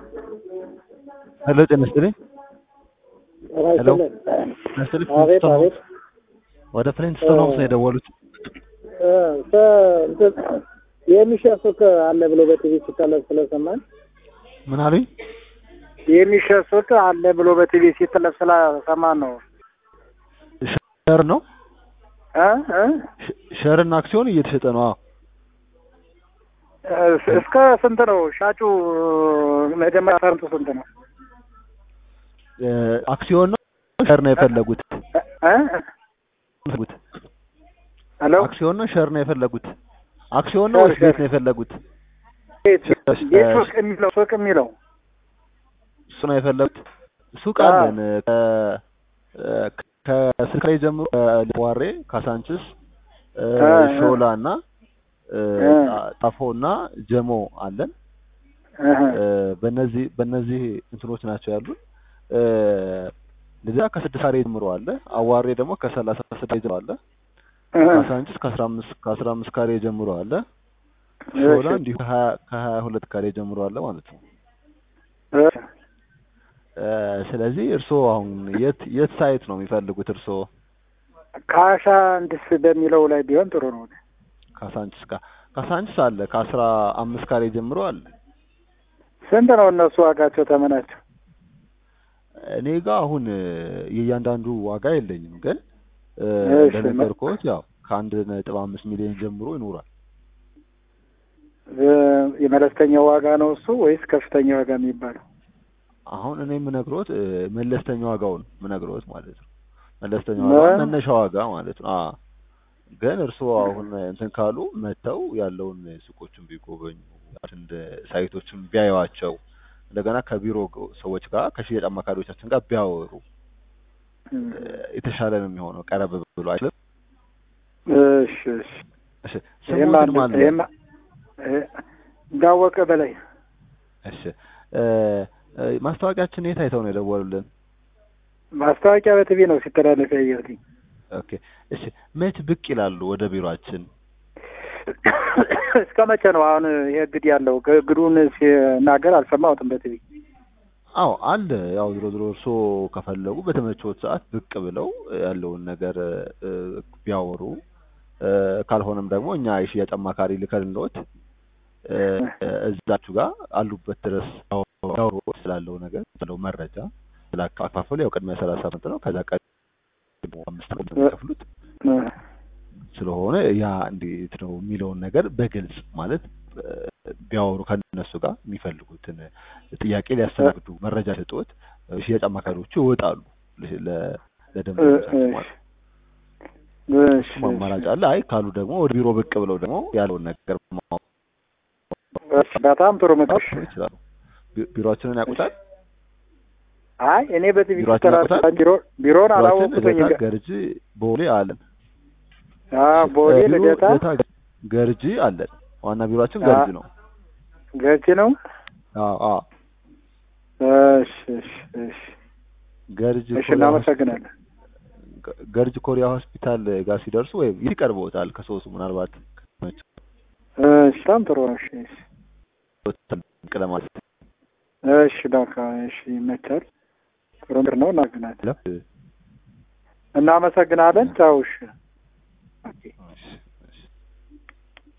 ሄሎ ጤና ይስጥልኝ። ሄሎ ጤና ይስጥልኝ። አቤት ፍሊንትስቶን አቤት። ወደ ፍሊንትስቶን ሆምስ ነው የደወሉት። እ ሰ- እንትን የሚሸጥ ሱቅ አለ ብሎ በቲቪ ሲተለቅ ስለሰማን ምን አሉኝ? የሚሸጥ ሱቅ አለ ብሎ በቲቪ ሲተለቅ ስለሰማን ነው። ሸር ነው እ እ ሸ- ሸርና አክሲዮን እየተሸጠ ነው። አዎ እስ- እስከ ስንት ነው ሻጩ? መጀመሪያ ፈርንቱ ስንት ነው? እ፣ አክሲዮን ነው ሸር ነው የፈለጉት? እ? የፈለጉት ሄሎ አክሲዮን ነው ሸር ነው የፈለጉት? አክሲዮን ነው ሸር፣ ወይስ ቤት ሸር። ነው የፈለጉት? ቤት ሸር፣ ቤት ሸር። ሱቅ የሚለው ሱቅ የሚለው እሱ ነው የፈለጉት። ሱቅ አዎ። አለን ከ- እ፣ ከስልክ ላይ ጀምሮ ዋሬ፣ ካሳንችስ፣ እ፣ እ፣ እ። ሾላ እና እ፣ እ። ጣ- ጣፎ እና ጀሞ አለን። እህ፣ እ፣ በእነዚህ በእነዚህ እንትኖች ናቸው ያሉን። እ፣ ልዛ ከስድስት ካሬ ጀምሮ አለ። አዋሬ ደግሞ ከሰላሳ ስድስት ጀምሮ አለ። እህ። ካሳንችስ ከአስራ አምስት ከአስራ አምስት ካሬ ጀምሮ አለ። ሾላ እሺ። እንዲሁ ከሀያ ከሀያ ሁለት ካሬ ጀምሮ አለ ማለት ነው። እህ። እ፣ ስለዚህ እርስዎ አሁን የት የት ሳይት ነው የሚፈልጉት? እርስዎ ካሻንችስ በሚለው ላይ ቢሆን ጥሩ ነው። ካሳንችስ ጋር ካሳንችስ አለ ከአስራ አምስት ካሬ ጀምሮ አለ። ስንት ነው እነሱ ዋጋቸው ተመናቸው? እኔ ጋር አሁን እ፣ የእያንዳንዱ ዋጋ የለኝም፣ ግን እ፣ እሺ፣ እንደነገርኩት ያው ከአንድ ነጥብ አምስት ሚሊዮን ጀምሮ ይኖራል። እ- የመለስተኛው ዋጋ ነው እሱ ወይስ ከፍተኛ ዋጋ የሚባለው? አሁን እኔ የምነግሮት እ፣ መለስተኛ ዋጋውን የምነግሮት ማለት ነው። መለስተኛ ዋጋ ነ- መነሻ ዋጋ ማለት ነው። አዎ ግን እርስዎ አሁን እንትን ካሉ መጥተው ያለውን ሱቆችን ቢጎበኙ እንደ ሳይቶችን ቢያዩዋቸው እንደገና ከቢሮ ግ- ሰዎች ጋር ከሽያጭ አማካሪዎቻችን ጋር ቢያወሩ እ፣ የተሻለ ነው የሚሆነው። ቀረብ ብሎ አይደለም። እሺ እሺ። እሺ ይሄማ ስሙትን አንድ- ማን ነው? ይሄማ እ- እንዳወቀ በላይ እሺ እ፣ እ፣ ማስታወቂያችን የት አይተው ነው የደወሉልን? ማስታወቂያ በቲቪ ነው ሲተላለፍ ያየሁትኝ። ኦኬ እሺ መች ብቅ ይላሉ ወደ ቢሮአችን? እስከ መቼ ነው አሁን ይሄ እግድ ያለው? እግዱን ሲናገር አልሰማሁትም በቲቪ። አዎ አለ። ያው ዝሮ ዝሮ እርስዎ ከፈለጉ በተመቾት ሰዓት ብቅ ብለው ያለውን ነገር እ፣ ቢያወሩ እ፣ ካልሆነም ደግሞ እኛ የሽያጭ አማካሪ ልከንልዎት እ፣ እዛችሁ ጋር አሉበት ድረስ ያወሩ ስላለው ነገር ስላለው መረጃ ስለ አከፋፈሉ ያው ቅድሚያ ሰላሳ አመት ነው። ከዛ ቀድሞ አምስት ነው የሚከፍሉት ስለሆነ ያ እንዴት ነው የሚለውን ነገር በግልጽ ማለት እ፣ ቢያወሩ ከነሱ ጋር የሚፈልጉትን ጥያቄ ሊያስተናግዱ መረጃ ሰጥቶት ሽያጭ አማካሪዎቹ ይወጣሉ ለ- ለ- ለደንበኞቻቸው ማለት ነው። እሺ እሱም አማራጭ አለ። አይ ካሉ ደግሞ ወደ ቢሮ ብቅ ብለው ደግሞ ያለውን ነገር ማወቅ እሺ፣ በጣም ጥሩ ምክር። ይችላሉ። ቢ- ቢሮአችንን ያውቁታል። አይ እኔ በቲቪ ቢሮአችን ሲተላለፍ ያውቁታል? ቢሮ ቢሮን ቢሮአችን አላወቅኩትኝ። ልደታ፣ ገርጂ፣ ቦሌ አለን። አዎ ቦሌ ቢሮ ልደታ ልደታ፣ ገርጂ አለን። ዋና ቢሮአችን ገርጂ ነው። ገጭ ነው። አዎ አዎ እሺ እሺ እሺ ገርጂ እሺ፣ ኮሪያ እናመሰግናለን። ሆስ- ገርጂ ኮሪያ ሆስፒታል ጋር ሲደርሱ ወይም ይቀርበውታል ከሶስቱ ምናልባት እሺ፣ በጣም ጥሩ ነው። እሺ እሺ ቀለማት እሺ በቃ እሺ፣ ይመቻል። ጥሩ ምክር ነው። እናመሰግናለን። እናመሰግናለን። ቻው። እሺ ኦኬ። እሺ